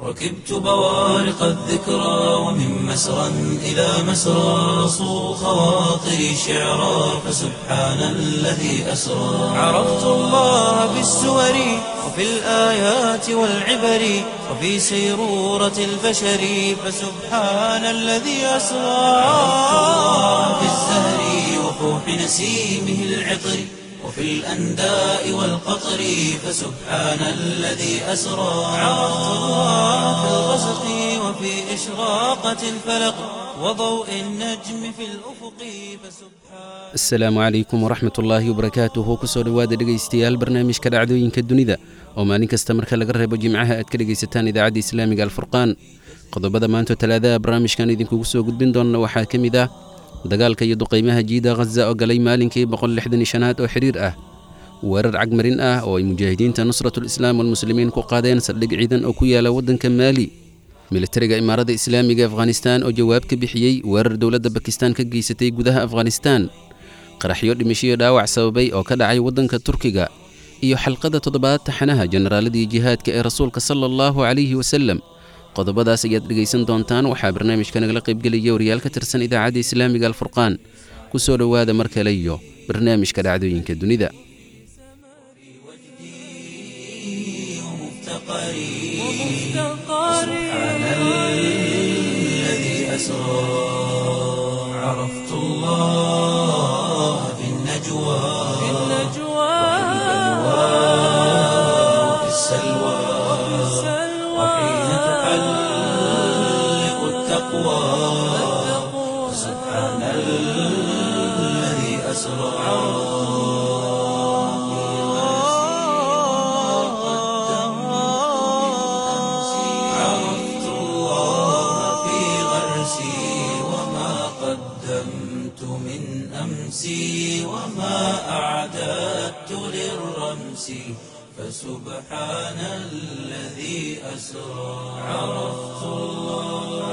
ركبت بوارق الذكرى ومن مسرى إلى مسرى صو خواطري شعرا فسبحان الذي أسرى عرفت الله بالسور وفي الآيات والعبر وفي سيرورة البشر فسبحان الذي أسرى عرفت الله بالزهر وفوح نسيمه العطر وفي الأنداء والقطر فسبحان الذي أسرى عرفت الله في الغسق وفي إشراقة الفلق وضوء النجم في الأفق فسبحان asalaamu calaykum waraxmat ullaahi wabarakaatuhu kusoo dhowaada dhegaystayaal barnaamijka dhacdooyinka dunida oo maalin kasta marka laga reebo jimcaha aad ka dhegaysataan idaacadda islaamiga alfurqaan qodobada maanta talaadaha barnaamijkan idinkugu soo gudbin doonna waxaa ka mid ah dagaalka iyo duqaymaha jiida khaza oo galay maalinkii boqollixdanishanaad oo xidhiir ah weerar cagmarin ah oo ay mujaahidiinta nusratulislaam walmuslimiin ku qaadeen saldhig ciidan oo ku yaala waddanka maali militariga imaarada islaamiga afghanistaan oo jawaab ka bixiyey weerar dowladda bakistaan ka geysatay gudaha afghanistaan qaraxyo dhimashiyo dhaawac sababay oo ka dhacay waddanka turkiga iyo xalqada toddobaad taxanaha jenaraaladii jihaadka ee rasuulka sala allahu calayhi wasalem qodobadaas ayaad dhegaysan doontaan waxaa barnaamijka nagala qaybgelaya wariyaal ka tirsan idaacadda islaamiga alfurqaan ku soo dhowaada mar kale iyo barnaamijka dhacdooyinka dunida سبحان الذي أسرى عرفت الله في النجوى وفي السلوى وحين تحلق التقوى سبحان الذي أسرى عرفت الله في غرسي وما قدمت من أمسي وما أعددت للرمس فسبحان الذي أسرى عرفت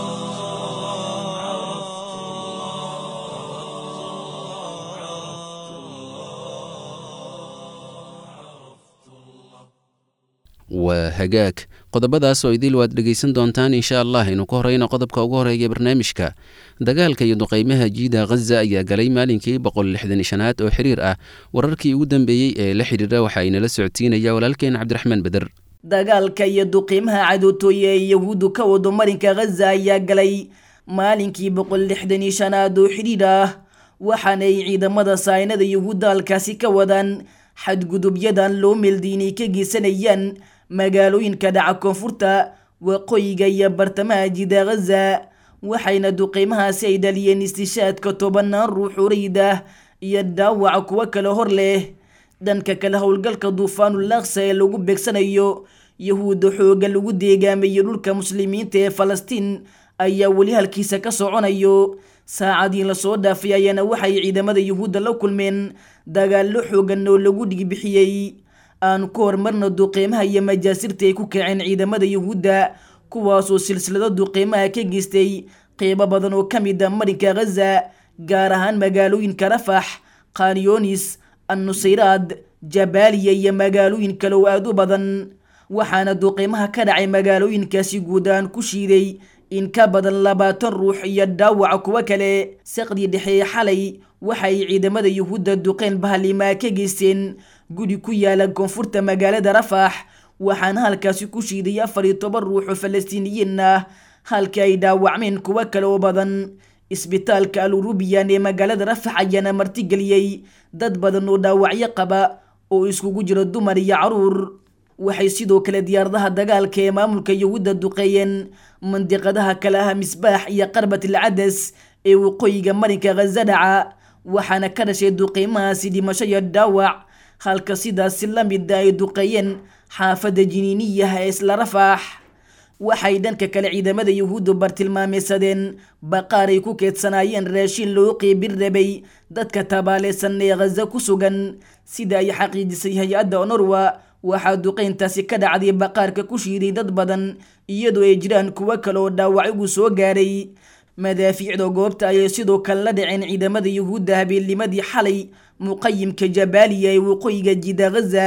waa hagaag qodobadaas oo idil waad dhegaysan doontaan insha allah aynu ka horeyno qodobka ugu horeeya barnaamijka dagaalka iyo duqaymaha jiida khaza ayaa galay maalinkii boqol lixdan shanaad oo xiriir ah wararkii ugu dambeeyey ee la xidhiira waxa aynala socodsiinaya walaalkeen cabdiraxmaan beder dagaalka iyo duqiimaha cadootooye ee yahuuddu ka wado marinka khaza ayaa galay maalinkii boqol lixdan iyo shanaad oo xidhiir ah waxaana ay ciidamada saynada yahuudda halkaasi ka wadaan xadgudubyadan loo meeldiinay ka geysanayaan magaalooyinka dhaca koonfurta waqooyiga iyo bartamaha jida khaza waxayna duqeymahaasi ay dhaliyeen istishaadka tobanaan ruux urayd ah iyo dhaawaca kuwo kale hor leh dhanka kale howlgalka duufaanul aqsa ee lagu beegsanayo yahuudda xooga lagu deegaamayo dhulka muslimiinta ee falastiin ayaa weli halkiisa ka soconayo saacadii lasoo dhaafay ayaana waxay ciidamada yuhuudda la kulmeen dagaallo xoogan oo lagu dhigbixiyey aan ku horumarna duqeymaha iyo majaasirta ay ku kaceen ciidamada yuhuudda kuwaasoo silsilado duqeymaha ka geystay qeybo badan oo ka mid a marinka khaza gaar ahaan magaalooyinka rafax khanyonis annusayraad jabaaliya iyo magaalooyin kale oo aada u badan waxaana duqeymaha ka dhacay magaalooyinkaasi guud ahaan ku shiiday in ka badan labaatan ruux iyo dhaawaca kuwo kale saqdii dhexe xalay waxay ciidamada yuhuudda duqeyn bahalimaa ka geysteen guri ku yaala koonfurta magaalada rafax waxaana halkaasi ku shiiday afar iyo toban ruux oo falastiiniyiin ah halkii ay dhaawacmeen kuwo kale oo badan isbitaalka al urubiyan ee magaalada rafax ayaana martigeliyey dad badan oo dhaawacyo qaba oo iskugu jiro dumar iyo caruur waxay sidoo kale diyaaradaha dagaalka ee maamulka yuhuudda duqeeyeen mandiqadaha kale ah misbaax iyo qarbat alcadas ee waqooyiga marinka khaza dhaca waxaana ka dhashay duqeymahaasi dhimasho iyo dhaawac halka sidaasi la mida ay duqeeyeen xaafadda jiniiniyaha ee isla rafaax waxay dhanka kale ciidamada yuhuuddu bartilmaameysadeen baqaar ay ku keedsanaayeen raashin loo qeybin rabay dadka tabaaleysan ee khaza ku sugan sida ay xaqiijisay hay-adda onorwa waxaa duqeyntaasi ka dhacday baqaarka ku shiiday dad badan iyadoo ay jiraan kuwo kale oo dhaawacyagu soo gaadhay madaafiicda goobta ayay sidoo kale la dhaceen ciidamada yuhuudda habeennimadii xalay muqayimka jabaaliya ee waqooyiga jida ghaza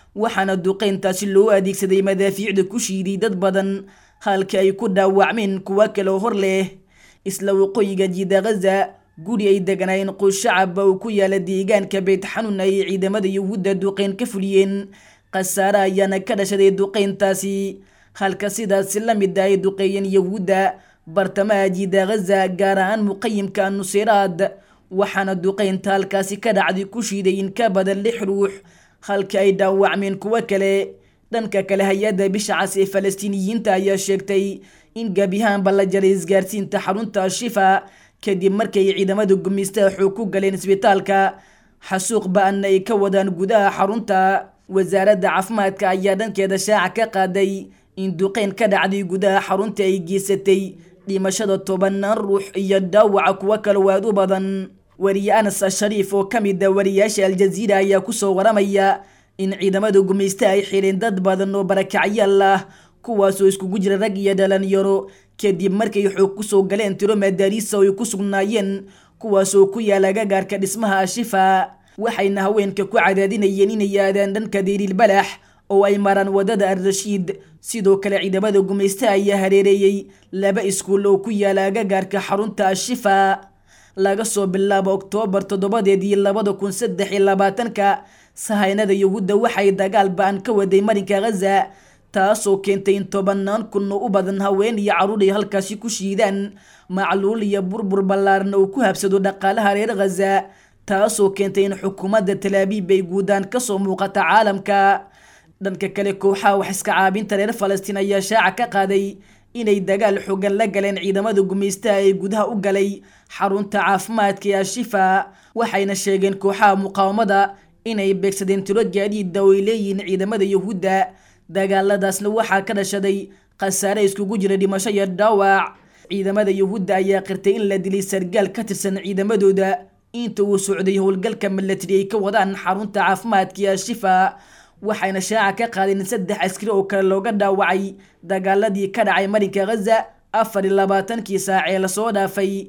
waxaana duqeyntaasi loo adeegsaday madaafiicda ku shiiday dad badan halka ay ku dhaawacmeen kuwo kale oo hor leh isla waqooyiga jiida ghaza guri ay deganaayeen qoys shacabba uu ku yaala deegaanka beyt xanuun ayay ciidamada yuhuudda duqeyn ka fuliyeen khasaare ayaana ka dhashaday duqeyntaasi halka sidaasi la mid ay duqeeyeen yuhuudda bartamaha jiida ghaza gaar ahaan muqayimka anusiraad waxaana duqeynta halkaasi ka dhacday ku shiiday in ka badan lix ruux halka ay dhaawacmeen kuwo kale dhanka kale hay-adda bisha cas ee falastiiniyiinta ayaa sheegtay in gebiyahaanba la jaray isgaarsiinta xarunta al-shifa kadib markay ciidamada gumeystaha xoog ku galeen isbitaalka xasuuq ba-anna ay ka wadaan gudaha xarunta wasaaradda caafimaadka ayaa dhankeeda shaaca ka qaaday in duqeyn ka dhacday gudaha xarunta ay geysatay dhimashada tobanaan ruux iyo dhaawaca kuwo kale waad u badan wariye anas ashariif oo ka mid a wariyaasha aljaziira ayaa kusoo waramaya in ciidamada gumeystaha ay xireen dad badan oo barakacyaal ah kuwaasoo iskugu jira rag iyo dhalinyaro kadib markay xoog kusoo galeen tiro madaariisa oo ay ku sugnaayeen kuwaasoo ku yaala gagaarka dhismaha ashifa waxayna haweenka ku cadaadinayeen inay aadaan dhanka diiriilbalax oo ay maraan wadada al-rashiid sidoo kale ciidamada gumeystaha ayaa hareereeyey laba iskuul oo ku yaala gagaarka xarunta ashifa laga soo bilaabo oktoobar toddobadeedii labada kun saddex iyo labaatanka sahaynada yuhuudda waxay dagaal ba-an ka waday marinka ghaza taasoo keentay in tobanaan kun oo u badan haween iyo carruur ay halkaasi ku shiidaan macluul iyo burbur ballaaran oo ku habsado dhaqaalaha reer ghaza taasoo keentay in xukuumadda talaabiib ay guudaan kasoo muuqata caalamka dhanka kale kooxaha wax iska caabinta reer falastiin ayaa shaaca ka qaaday inay dagaal xoogan la galeen ciidamada gumeystaha ee gudaha u galay xarunta caafimaadka ee ashifa waxayna sheegeen kooxaha muqaawamada inay beegsadeen tiro gaadiida oo ay leeyihiin ciidamada yuhuudda dagaaladaasna waxaa ka dhashaday khasaare iskugu jira dhimasho iyo dhaawac ciidamada yuhuudda ayaa qirtay in la dilay sargaal ka tirsan ciidamadooda inta uu socday howlgalka milatari ay ka wadaan xarunta caafimaadka ee ashifa waxayna shaaca ka qaadeen saddex askari oo kale looga dhaawacay dagaaladii ka dhacay marinka ghaza afar iyo labaatankii saac ee lasoo dhaafay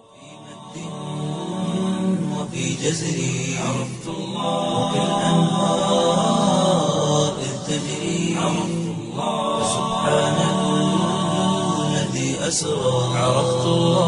وفي جزري عرفت الله وكالأنهار إذ تجري عرفت الله سبحان الذي أسرى عرفت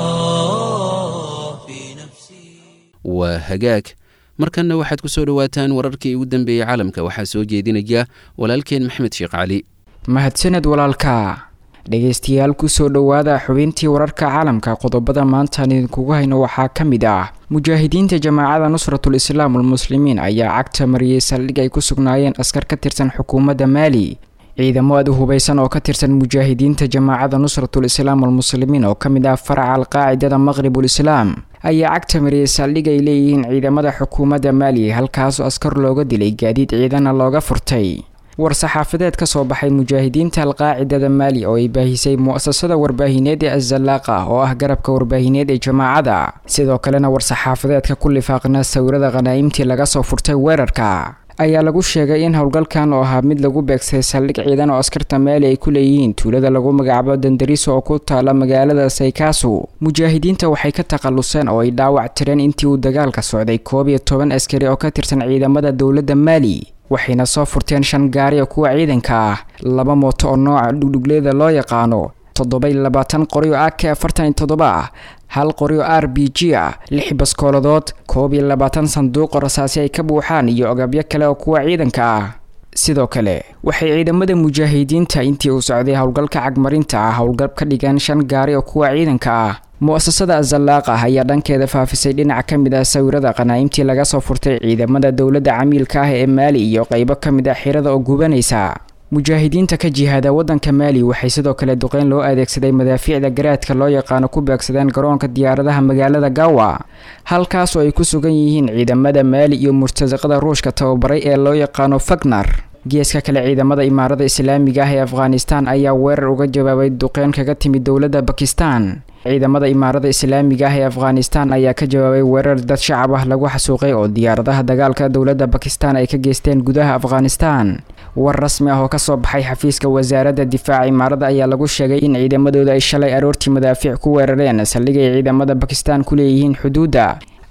الله في نفسي waa hagaag markanna waxaad ku soo dhowaataan wararkii ugu dambeeyey caalamka waxaa soo jeedinaya walaalkeen maxmed sheekh cali mahadsaned walaalka dhegaystayaal kusoo dhowaada xubintii wararka caalamka qodobada maantaan idinkugu hayno waxaa ka mid ah mujaahidiinta jamaacada nusratul islaam almuslimiin ayaa cagta mariyey saldhig ay ku sugnaayeen askar ka tirsan xukuumadda maali ciidamo aad u hubaysan oo ka tirsan mujaahidiinta jamaacada nusratul islaam almuslimiin oo ka mid ah faraca alqaacidada maqribul islaam ayaa cagta mariyey saldhig ay leeyihiin ciidamada xukuumadda maali halkaasoo askar looga dilay gaadiid ciidana looga furtay war-saxaafadeed ka soo baxay mujaahidiinta alqaacidada maali oo ay baahisay mu-asasada warbaahineed ee azalaaqa oo ah garabka warbaahineed ee jamaacada sidoo kalena war-saxaafadeedka ku lifaaqna sawirada khanaa'imtii laga soo furtay weerarka ayaa lagu sheegay in howlgalkan oo ahaa mid lagu beegsaday saldhig ciidan oo askarta maali ay ku leeyihiin tuulada lagu magacaabo dandariso oo ku taala magaalada saykaasu mujaahidiinta waxay ka takhaluseen oo ay dhaawac tireen intii uu dagaalka socday koob iyo toban askari oo ka tirsan ciidamada dowladda maali waxayna soo furteen shan gaari oo kuwa ciidanka ah laba mooto oo nooca dhugdhugleeda loo yaqaano toddobay labaatan qori oo ak afartan iyo toddoba ah hal qori oo r b g ah lix baskooladood koob iyo labaatan sanduuqo rasaasi ay ka buuxaan iyo ogabyo kale oo kuwa ciidanka ah sidoo kale waxay ciidamada mujaahidiinta intii uu socday howlgalka cagmarinta ah howlgal ka dhigeen shan gaari oo kuwa ciidanka ah mu-asasada azalaaqa ayaa dhankeeda faafisay dhinac ka mid ah sawirada qanaa'imtii laga soo furtay ciidamada dowladda camiilka ah ee maali iyo qeybo ka mid ah xirada oo gubanaysa mujaahidiinta ka jihaada waddanka maali waxay sidoo kale duqeyn loo adeegsaday madaafiicda garaadka loo yaqaano ku beegsadeen garoonka diyaaradaha magaalada gawa halkaas oo ay ku sugan yihiin ciidamada maali iyo murtasaqada ruushka tababaray ee loo yaqaano fagnar geeska kale ciidamada imaarada islaamiga ah ee afghanistan ayaa weerar uga jawaabay duqeyn kaga timid dowladda bakistan ciidamada imaarada islaamiga ah ee afghanistan ayaa ka jawaabay weerar dad shacab ah lagu xasuuqay oo diyaaradaha dagaalka dowladda bakistan ay ka geysteen gudaha afghanistan war rasmi ah oo kasoo baxay xafiiska wasaaradda difaaca imaarada ayaa lagu sheegay in ciidamadooda ay shalay aroortii madaafiic ku weerareen saldhig ay ciidamada bakistan ku leeyihiin xuduudda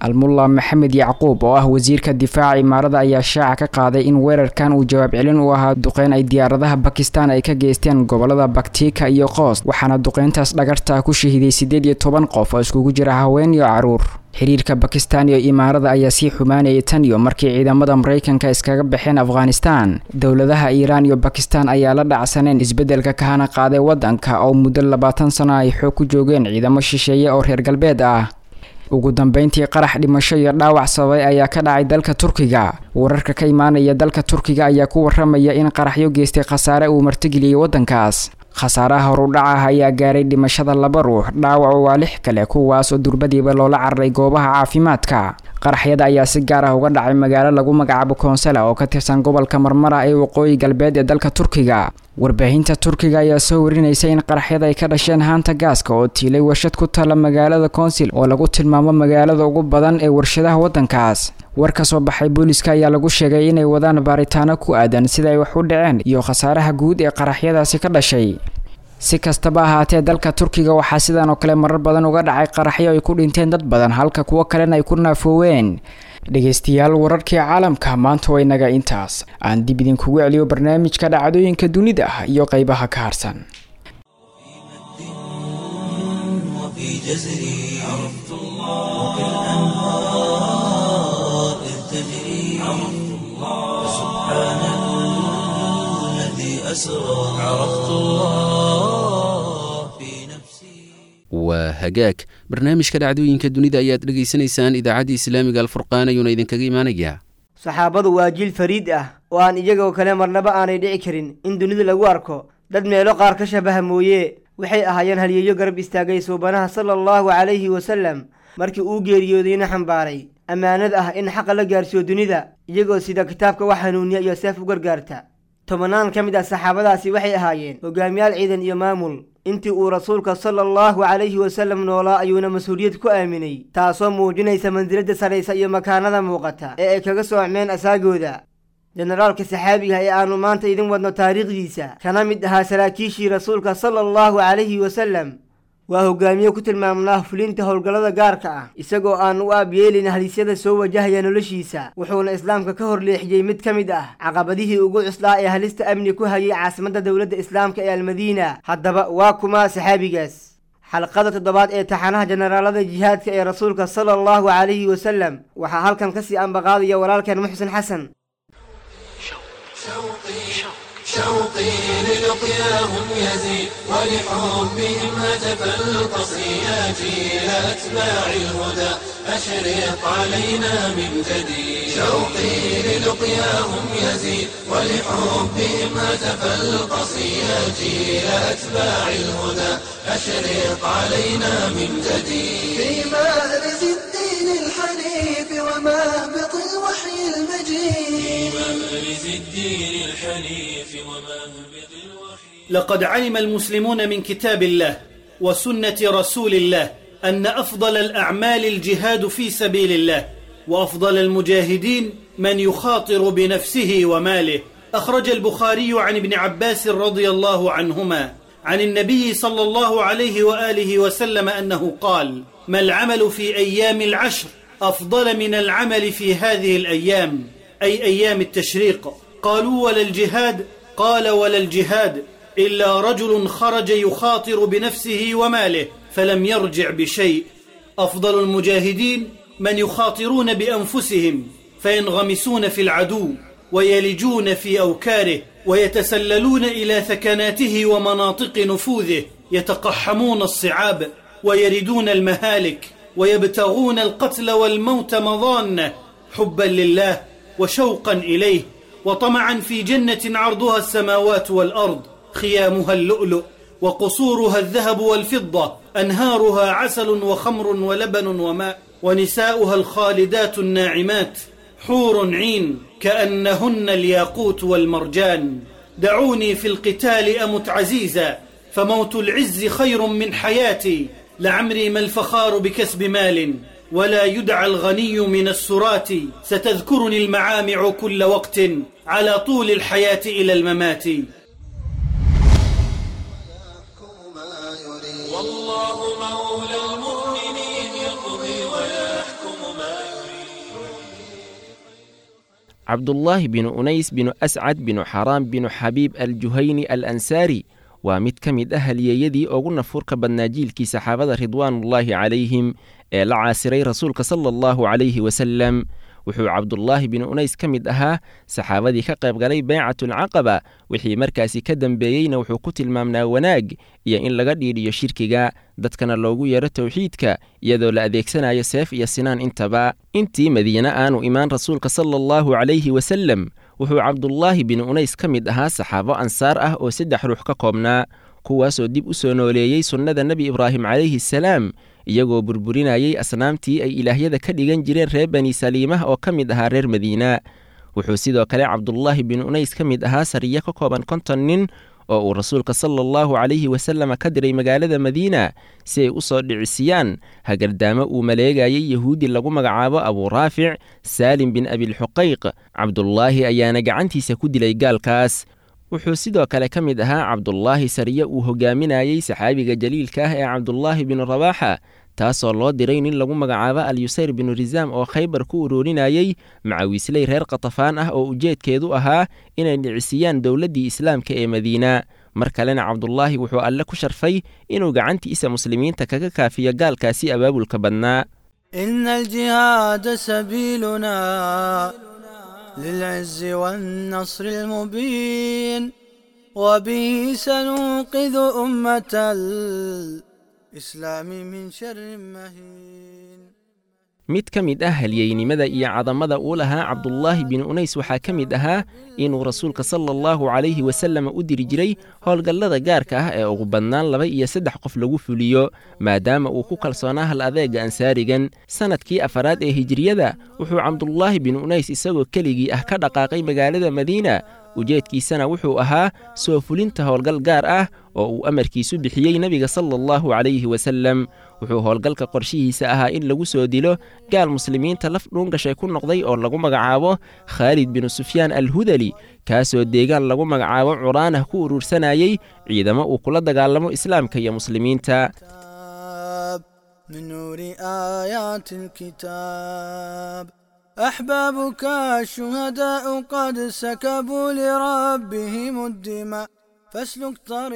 almulla maxamed yacquub oo ah wasiirka difaaca imaarada ayaa shaaca ka qaaday in weerarkan uu jawaab celin u ahaa duqeyn ay diyaaradaha bakistan ay ka geysteen gobolada baktika iyo qoos waxaana duqeyntaas dhagarta ku shahiiday siddeed iyo toban qof oo iskugu jira haween iyo caruur xiriirka bakistan iyo imaarada ayaa sii xumaanayay tan iyo markii ciidamada maraykanka iskaga baxeen afghanistan dowladaha iiraan iyo bakistan ayaa la dhacsaneen isbeddelka kahana qaaday waddanka oo muddo labaatan sano ay xoog ku joogeen ciidamo shisheeye oo reer galbeed ah ugu dambeyntii qarax dhimasho iyo dhaawac sababay ayaa ka dhacay dalka turkiga wararka ka imaanaya dalka turkiga ayaa ku waramaya in qaraxyo geystay khasaare uu martigeliyey waddankaas khasaaraha horudhaca ayaa gaaray dhimashada laba ruux dhaawacu waa lix kale kuwaas oo durbadiiba loola cararay goobaha caafimaadka qaraxyada ayaa si gaar ah uga dhacay magaalo lagu magacaabo koonsala oo ka tirsan gobolka marmara ee waqooyi galbeed ee dalka turkiga warbaahinta turkiga ayaa soo warinaysa in qaraxyada ay ka dhasheen haanta gaaska oo tiilay warshad ku taalla magaalada koonsil oo lagu tilmaamo magaalada ugu badan ee warshadaha waddankaas war ka soo baxay booliska ayaa lagu sheegay inay wadaan baaritaano ku aadan sida ay wax u dhaceen iyo khasaaraha guud ee qaraxyadaasi ka dhashay si kastaba ahaatee dalka turkiga waxaa sidan oo kale marar badan uga dhacay qaraxyo ay ku dhinteen dad badan halka kuwo kalena ay ku naafooween dhegaystayaal wararkii caalamka maanta way naga intaas aan dib idinkugu celiyo barnaamijka dhacdooyinka dunida ah iyo qeybaha ka harsan وفي جزري عرفت الله وكالأنهار إذ تجري عرفت الله سبحان الذي أسرى عرفت الله في نفسي waa hagaag barnaamijka dhacdooyinka dunida ayaad dhegaysanaysaan idaacadda islaamiga alfurqaan ayuuna idinkaga imaanayaa saxaabadu waa jiil fariid ah oo aan iyagoo kale marnaba aanay dhici karin in dunida lagu arko dad meelo qaar ka shabaha mooye waxay ahaayeen halyeeyo garab istaagay suubanaha sala allahu calayhi wasallam markii uu geeriyoodayna xambaaray ammaanad ah in xaqa la gaarsiiyo dunida iyagoo sida kitaabka wax hanuuniya iyo seef u gargaarta tobannaan ka mid ah saxaabadaasi waxay ahaayeen hogaamiyaal ciidan iyo maamul intii uu rasuulka sala allahu calayhi wasallam noolaa ayuuna mas-uuliyad ku aaminay taasoo muujinaysa mansiladda saraysa iyo makaanada muuqata ee ay kaga soocmeen asaagooda jenaraalka saxaabiga ee aannu maanta idin wadno taariikhdiisa kana mid ahaa saraakiishii rasuulka sala allahu calayhi wasallam waa hogaamiye ku tilmaamnaa fulinta howlgallada gaarka ah isagoo aan u aabyeelin halisyada soo wajahaya noloshiisa wuxuuna islaamka ka hor leexiyey mid ka mid ah caqabadihii ugu cuslaa ee halista amni ku hayay caasimadda dowladda islaamka ee almadiina haddaba waa kuma saxaabigaas xalqada toddobaad ee taxanaha jenaraalada jihaadka ee rasuulka sala allahu calayhi wasallam waxaa halkan kasii ambaqaadaya walaalkeen muxsin xasan شوقي للقياهم يزيد ولحبهم هتف القصياتي إلى أتباع الهدى أشرق علينا من جديد شوقي للقياهم يزيد ولحبهم هتف القصياتي إلى أتباع الهدى أشرق علينا من جديد في مأرز الدين الحنيف ومهبط الوحي المجيد مأرز الدين الحنيف ومهبط الوحي لقد علم المسلمون من كتاب الله وسنة رسول الله أن أفضل الأعمال الجهاد في سبيل الله وأفضل المجاهدين من يخاطر بنفسه وماله أخرج البخاري عن ابن عباس رضي الله عنهما عن النبي صلى الله عليه وآله وسلم أنه قال ما العمل في أيام العشر أفضل من العمل في هذه الأيام أي أيام التشريق قالوا ولا الجهاد قال ولا الجهاد إلا رجل خرج يخاطر بنفسه وماله فلم يرجع بشيء أفضل المجاهدين من يخاطرون بأنفسهم فينغمسون في العدو ويلجون في أوكاره ويتسللون إلى ثكناته ومناطق نفوذه يتقحمون الصعاب ويردون المهالك ويبتغون القتل والموت مضانه حبا لله وشوقا إليه وطمعا في جنة عرضها السماوات والأرض خيامها اللؤلؤ وقصورها الذهب والفضة أنهارها عسل وخمر ولبن وماء ونساؤها الخالدات الناعمات حور عين كأنهن الياقوت والمرجان دعوني في القتال أمت عزيزا فموت العز خير من حياتي لعمري ما الفخار بكسب مال ولا يدعى الغني من السرات ستذكرني المعامع كل وقت على طول الحياة إلى الممات والله مولى المؤمنين يقضي ويحكم ما cabdullaahi binu unays binu ascad binu xaraam binu xabiib aljuhayni al ansaari waa mid ka mid ah halyeeyadii ugu nafuurka badnaa jiilkii saxaabada ridwaanullaahi calayhim ee la caasiray rasuulka sala allahu calayhi wasalem wuxuu cabdullaahi binu unays ka mid ahaa saxaabadii ka qayb galay beycatulcaqaba wixii markaasi ka dambeeyeyna wuxuu ku tilmaamnaa wanaag iyo in laga dhiidhiyo shirkiga dadkana loogu yeero towxiidka iyadoo la adeegsanayo seef iyo sinaan intaba intii madiine aanu imaan rasuulka sala allahu calayhi wasalem wuxuu cabdullaahi binu unays ka mid ahaa saxaabo ansaar ah oo saddex ruux ka koobnaa kuwaasoo dib u soo nooleeyey sunnada nebi ibraahim calayhi salaam iyagoo burburinayay asnaamtii ay ilaahyada ka dhigan jireen reer bani saliimah oo ka mid ahaa reer madiina wuxuu sidoo kale cabdullaahi bin unays ka mid ahaa sariyo ka kooban konton nin oo uu rasuulka sala allahu calayhi wasallam ka diray magaalada madiina si ay u soo dhicisiyaan hagardaamo uu maleegayay yahuudi lagu magacaabo abuu raafic saalim bin abilxuqayq cabdullaahi ayaana gacantiisa ku dilay gaalkaas wuxuu sidoo kale ka mid ahaa cabdullaahi sariye uu hogaaminayey saxaabiga jaliilka ah ee cabdullaahi binu rabaaxa taasoo loo diray nin lagu magacaabo alyusayr binu risaam oo khaybar ku ururinayey macawiisley reer katafaan ah oo ujeedkeedu ahaa inay dhicisiyaan dowladdii islaamka ee madiina mar kalena cabdullaahi wuxuu alle ku sharfay inuu gacantiisa muslimiinta kaga kaafiyo gaalkaasi abaabulka badnaa إن الجهاد سبيلنا للعز والنصر المبين وبه سننقذ أمة الإسلام من شر مهين mid ka mid ah halyeynimada iyo cadamada uu lahaa cabdullaahi bin unays waxaa ka mid ahaa inuu rasuulka sala allahu calayhi wasallam u diri jiray howlgallada gaarka ah ee ugu badnaan laba iyo saddex qof lagu fuliyo maadaama uu ku kalsoonaa hal adeega ansaarigan sannadkii afaraad ee hijiriyada wuxuu cabdullaahi bin unays isagoo keligii ah ka dhaqaaqay magaalada madiina ujeedkiisana wuxuu ahaa soo fulinta howlgal gaar ah oo uu amarkiisu bixiyey nebiga sala allahu calayhi wasalem wuxuu howlgalka qorshihiisa ahaa in lagu soo dilo gaal muslimiinta laf dhuungashay ku noqday oo lagu magacaabo khaalid binu sufyaan alhudali kaasoo deegaan lagu magacaabo curaanah ku urursanayey ciidamo uu kula dagaalamo islaamka iyo muslimiinta من نور آيات الكتاب أحبابك الشهداء قد سكبوا لربهم الدماء فاسلك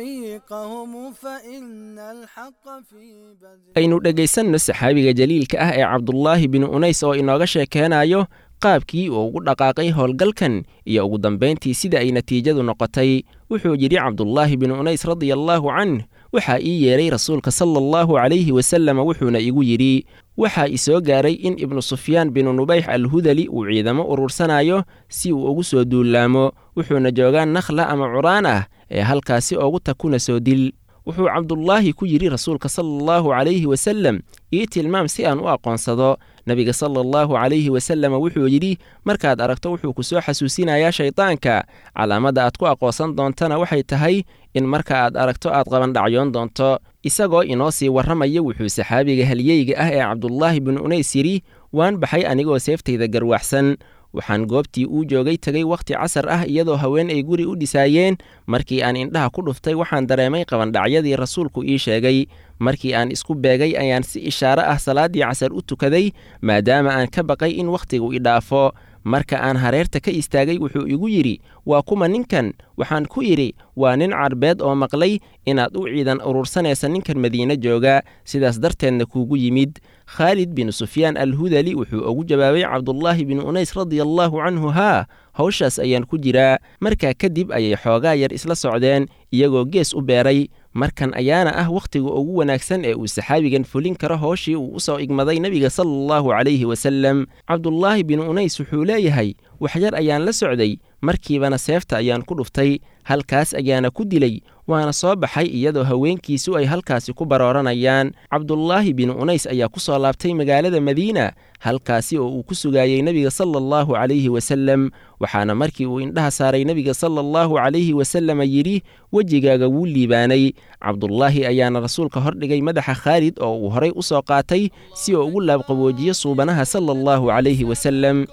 طريقهم فإن الحق في بذل aynu dhegaysanno saxaabiga jaliilka ah ee cabdullaahi bin unays oo inooga sheekeenayo qaabkii uu ugu dhaqaaqay howlgalkan iyo ugu dambayntii sida ay natiijadu noqotay wuxuu yidhi cabdullaahi bin unays radiallaahu canh waxaa ii yeedhay rasuulka sala allahu calayhi wasallam wuxuuna igu yidhi waxaa i soo gaaray in ibnu sufyaan binu nubayx alhudali uu ciidamo urursanayo si uu ugu soo duullaamo wuxuuna joogaa nakhla ama curaan ah ee halkaasi oogu takuna soo dil wuxuu cabdullaahi ku yidhi rasuulka sala allahu calayhi wasallam ii tilmaam si aan u aqoonsado nebiga sala allahu calayhi wasallam wuxuu yidhi markaad aragto wuxuu ku soo xasuusinayaa shaydaanka calaamadda aad ku aqoonsan doontana waxay tahay in marka aad aragto aad qabandhacyoon doonto isagoo inoo sii warramaya wuxuu saxaabiga halyeyga ah ee cabdullaahi bin unays yidhi waan baxay anigoo seeftayda garwaxsan waxaan goobtii uu joogay tegay wakhti casar ah iyadoo haween ay guri u dhisaayeen markii aan indhaha ku dhuftay waxaan dareemay qabandhacyadii rasuulku ii sheegay markii aan isku beegay ayaan si ishaaro ah salaaddii casar u tukaday maadaama aan ka baqay in wakhtigu i dhaafo marka aan hareerta ka istaagay wuxuu igu yidhi waa kuma ninkan waxaan ku yidhi waa nin carbeed oo maqlay inaad u ciidan urursanaysa ninkan madiine jooga sidaas darteedna kuugu yimid khaalid bin sufyaan alhudali wuxuu ugu jawaabay cabdullaahi bin unays radiallaahu canhu haa hawshaas ayaan ku jiraa markaa kadib ayay xoogaa yar isla socdeen iyagoo gees u beeray markan ayaana ah wakhtiga ugu wanaagsan ee uu saxaabigan fulin karo howshii uu u soo igmaday nebiga sala allahu calayhi wasalem cabdullaahi bin unays wuxuu leeyahay waxyar ayaan la socday markiibana seefta ayaan ku dhuftay halkaas ayaana ku dilay waana soo baxay iyadoo haweenkiisu ay halkaasi ku barooranayaan cabdullaahi bin unays ayaa ku soo laabtay magaalada madiina halkaasi oo uu ku sugaayey nebiga sala allahu calayhi wasalem waxaana markii uu indhaha saaray nebiga sala allahu calayhi wasalama yidhi wejigaaga wuu liibaanay cabdullaahi ayaana rasuulka hordhigay madaxa khaalid oo uu horay u soo qaatay si uu ugu laabqaboojiyo suubanaha sala allahu calayhi wasalem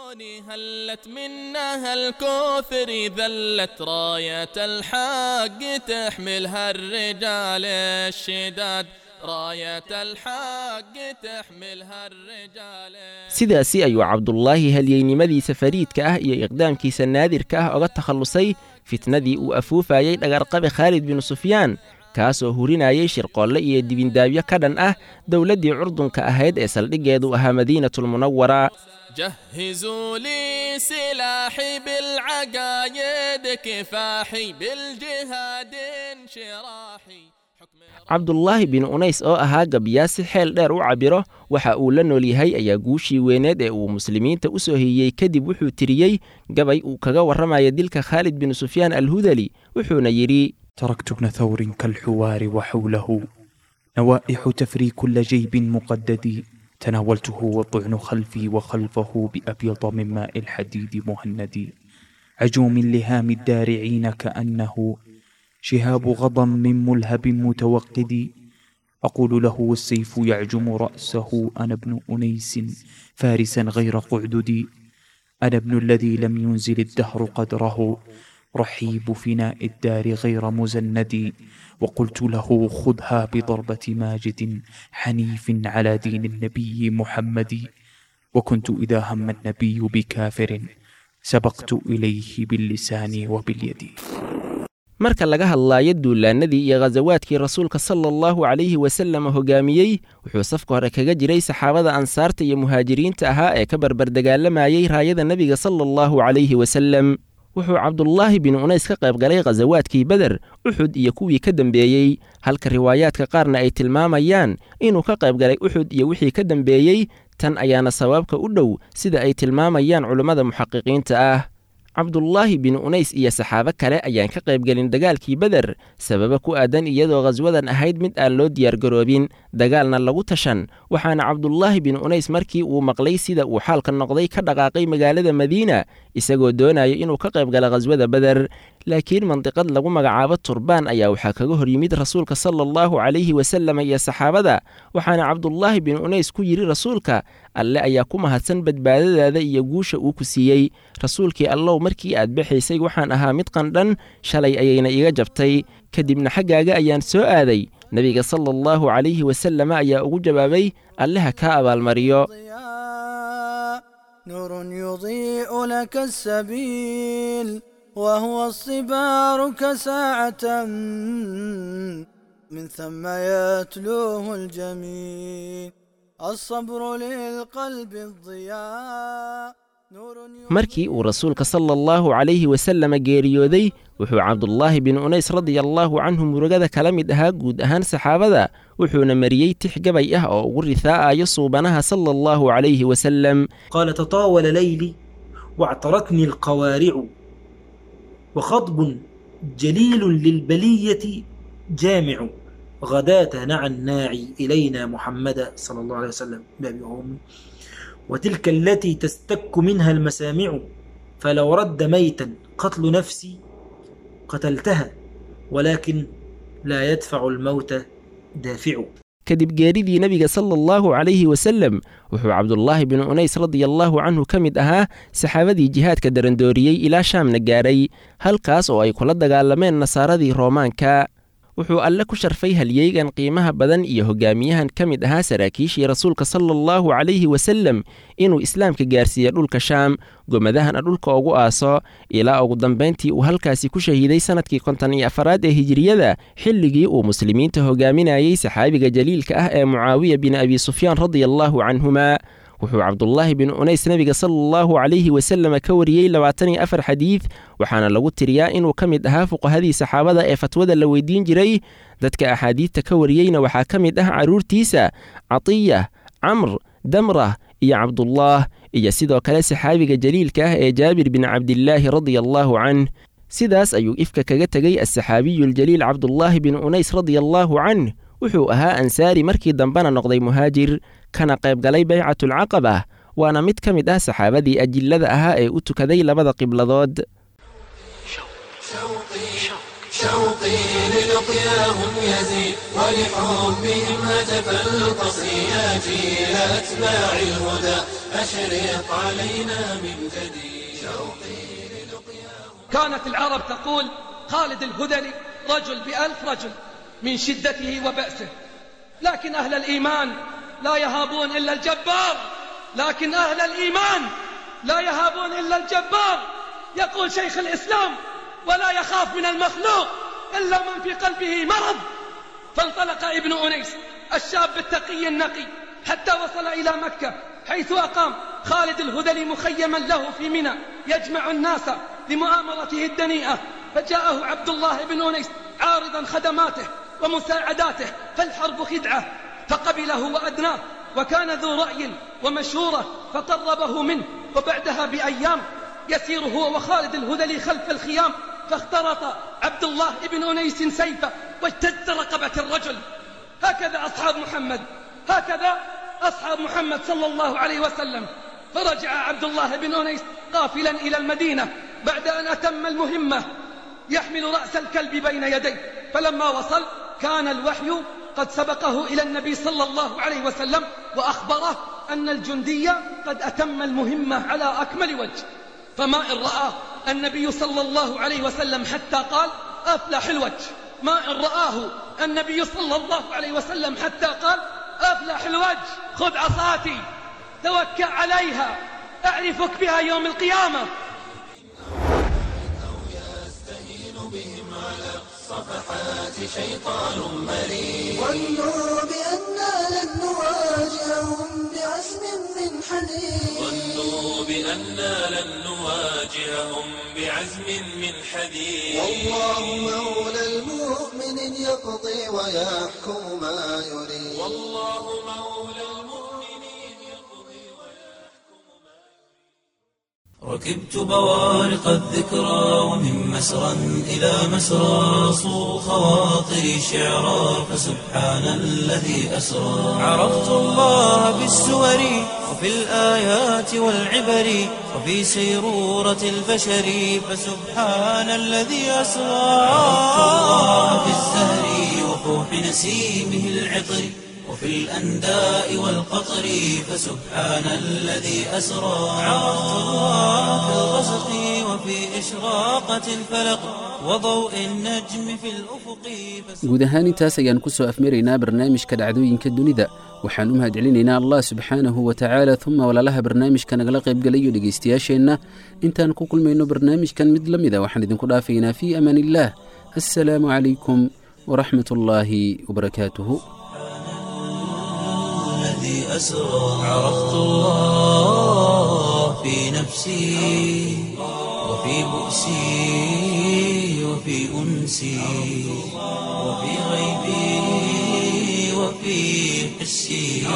هلت منها الكوثر ذلت راية الحق تحملها الرجال الشداد راية الحق تحملها الرجال sidaasi ayuu cabdulaahi halyeynimadiisa fariidka ah iyo iqdaamkiisa naadirka ah oga takhallusay fitnadii uu afuufayey dhagarqabe khaalid binu sufyaan kaasoo hurinayay shirqoolle iyo dibindaabyo ka dhan ah dowladdii curdunka ahayd ee saldhiggeedu ahaa madiinatulmunawara جهزوا لي سلاحي بالعقايد كفاحي بالجهاد انشراحي cabdulaahi bin unays oo ahaa gabyaa si xeel dheer u cabiro waxa uu la nool yahay ayaa guushii weyneed ee uu muslimiinta u soo hiyey kadib wuxuu tiriyey gabay uu kaga warramaya dilka khaalid bin sufyaan alhudali wuxuuna yidhi تركت ابن ثور كالحوار وحوله نوائح تفري كل جيب مقدد تناولته والطعن خلفي وخلفه بأبيض من ماء الحديد مهند عجوم لهام الدارعين كأنه شهاب غضا من ملهب متوقد أقول له والسيف يعجم رأسه أنا ابن أنيس فارسا غير قعددي أنا ابن الذي لم ينزل الدهر قدره رحيب فناء الدار غير مزند وقلت له خذها بضربة ماجد حنيف على دين النبي محمد وكنت إذا هم النبي بكافر سبقت إليه باللسان وباليد marka laga hadlaayo duulaannadii iyo khasawaadkii rasuulka sala allahu calayhi wasallam hogaamiyey wuxuu safka hore kaga jiray saxaabada ansaarta iyo muhaajiriinta ahaa ee ka barbardagaalamayey raayada nebiga sala allahu calayhi wasallam wuxuu cabdulaahi bin unays ka qayb galay khasawaadkii beder uxud iyo kuwii ka dembeeyey halka riwaayaadka qaarna ay tilmaamayaan inuu ka qayb galay uxud iyo wixii ka dembeeyey tan ayaana sabaabka u dhow sida ay tilmaamayaan culummada muxaqiqiinta ah cabdulaahi bin unays iyo saxaabo kale ayaan ka qaybgelin dagaalkii beder sababa ku aadan iyadoo khaswadan ahayd mid aan loo diyaargaroobin dagaalna lagu tashan waxaana cabdulaahi bin unays markii uu maqlay sida uu xaalka noqday ka dhaqaaqay magaalada madiina isagoo doonaya inuu ka qayb gala khaswada beder laakiin mandiqad lagu magacaabo turbaan ayaa waxaa kaga hor yimid rasuulka sala allahu calayhi wasallam iyo saxaabada waxaana cabdulaahi bin unays ku yidhi rasuulka alle ayaa ku mahadsan badbaadadaada iyo guusha uu ku siiyey rasuulkii allow markii aad baxaysay waxaan ahaa mid qandhan shalay ayayna iga jabtay kadibna xaggaaga ayaan soo aaday nebiga sala allahu calayhi wasallam ayaa ugu jawaabay alleha kaa abaalmariyo نور يضيء لك السبيل وهو الصبار كساعة من ثم يتلوه الجميل الصبر للقلب الضياء markii uu rasuulka sala allahu calayhi wasalama geeriyooday wuxuu cabdulaahi bin unays radia allaahu canhu murugada kala mid ahaa guud ahaan saxaabada wuxuuna mariyey tix gabay ah oo ugu rihaa'ayo suubanaha sala allahu calayhi wasalam قال تطاول ليلي واعترتني القوارع وخضب جليل للبلية جامع غداة نعى الناعي إلينا محمد صلى الله عليه وسلم بأبي وأمي وتلك التي تستك منها المسامع فلو رد ميتا قتل نفسي قتلتها ولكن لا يدفع الموت دافع kadib geeridii nebiga sala allahu calayhi wasalem wuxuu cabdulaahi bin unays radiallaahu canhu ka mid ahaa saxaabadii jihaadka darandooriyey ilaa shaamna gaadhay halkaas oo ay kula dagaalameen nasaaradii roomaanka wuxuu alle ku sharfay halyeygan qiimaha badan iyo hogaamiyahan ka mid ahaa saraakiishii rasuulka sala allahu calayhi wasalem inuu islaamka gaarsiiya dhulka shaam gomadahana dhulka ugu aaso ilaa ugu dambayntii uu halkaasi ku shahiiday sannadkii konton iyo afaraad ee hijiriyada xilligii uu muslimiinta hogaaminayey saxaabiga jaliilka ah ee mucaawiya bin abi sufyaan radiallaahu canhuma wuxuu cabdulaahi bin unays nebiga sala allahu calayhi wasalama ka wariyey labaatan iyo afar xadiid waxaana lagu tiriyaa inuu ka mid ahaa fuqahadii saxaabada ee fatwada la weydiin jiray dadka axaadiidta ka wariyeyna waxaa ka mid ah carruurtiisa catiya camr damrah iyo cabdulaah iyo sidoo kale saxaabiga jaliilka ah ee jaabir bin cabdilaahi radia allaahu canh sidaas ayuu ifka kaga tegey asaxaabiyuljaliil cabdulaahi bin unays radia allaahu canh wuxuu ahaa ansaari markii dambena noqday muhaajir kana qayb galay baycatulcaqaba waana mid ka mid ah saxaabadii ajillada ahaa ee u tukaday labada qibladood شوقي للقياهم يزيد ولحبهم هتف القصيات إلى أتباع الهدى أشرق علينا من جديد شوقي كانت العرب تقول خالد الهذلي رجل بألف رجل من شدته وبأسه لكن أهل الإيمان لا يهابون إلا الجبار لكن أهل الإيمان لا يهابون إلا الجبار يقول شيخ الإسلام ولا يخاف من المخلوق إلا من في قلبه مرض فانطلق ابن أنيس الشاب التقي النقي حتى وصل إلى مكة حيث أقام خالد الهذلي مخيما له في منى يجمع الناس لمؤامرته الدنيئة فجاءه عبد الله بن أنيس عارضا خدماته ومساعداته فالحرب خدعة فقبله وأدناه وكان ذو رأي ومشورة فقربه منه وبعدها بأيام يسير هو وخالد الهذلي خلف الخيام فاخترط عبد الله بن أنيس سيفه واجتز رقبة الرجل هكذا أصحاب محمد هكذا أصحاب محمد صلى الله عليه وسلم فرجع عبد الله بن أنيس قافلا إلى المدينة بعد أن أتم المهمة يحمل رأس الكلب بين يديه فلما وصل كان الوحي قد سبقه إلى النبي صلى الله عليه وسلم وأخبره أن الجندي قد أتم المهمة على أكمل وجه فما إن رآه النبي صلى الله عليه وسلم حتى قال أفلح الوجه ما إن رآه النبي صلى الله عليه وسلم حتى قال أفلح الوجه خذ عصاتي توكل عليها أعرفك بها يوم القيامة صفحات شيطان مريض ظنوا بأننا لن نواجههم بعزم من حديد ظنوا بأننا لن نواجههم بعزم من حديد والله مولى المؤمن يقضي ويحكم ما يريد والله مولى ركبت بوارق الذكرى ومن مسرى إلى مسرى صو خواطري شعرا فسبحان الذي أسرى عرفت الله بالسور وفي الآيات والعبر وفي سيرورة البشر فسبحان الذي أسرى عرفت الله بالزهر وفوح نسيمه العطر وفي الأنداء والقطر فسبحان الذي أسرى عرفت الله في الغسق وفي إشراقة الفلق وضوء النجم في الأفق guud ahaan intaas ayaan ku soo afmaraynaa barnaamijka dhacdooyinka dunida waxaan u mahadcelinaynaa allah subxaanahu wa tacaala uma walaalaha barnaamijka nagala qaybgalayo dhegaystayaasheenna intaan ku kulmayno barnaamijkan mid la mida waxaan idinku dhaafaynaa fii amaan illaah assalaamu calaykum waraxmat ullaahi wabarakaatuhu الذي أسرى عرفت الله في نفسي وفي بؤسي وفي أنسي وفي غيبي وفي حسي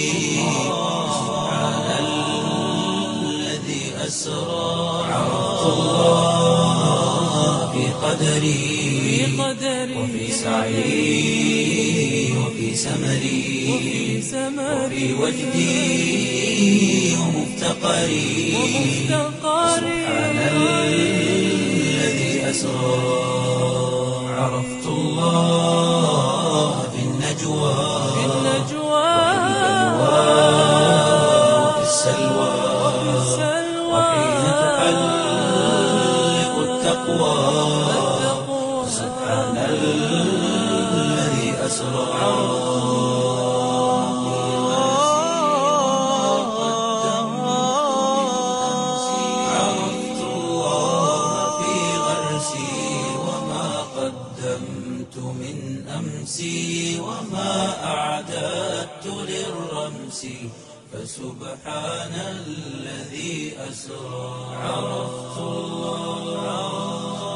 سبحان الذي أسرى عرفت الله في قدري وفي سعي وفي سمري وفي وجدي ومفتقري سبحان الذي أسرى عرفت الله في النجوى وفي السلوى وحين تحلق التقوى سبحان الذي أسرى عرفت الله في غرسي وما قدمت من أمسي وما أعددت للرمس فسبحان الذي أسرى عرفت الله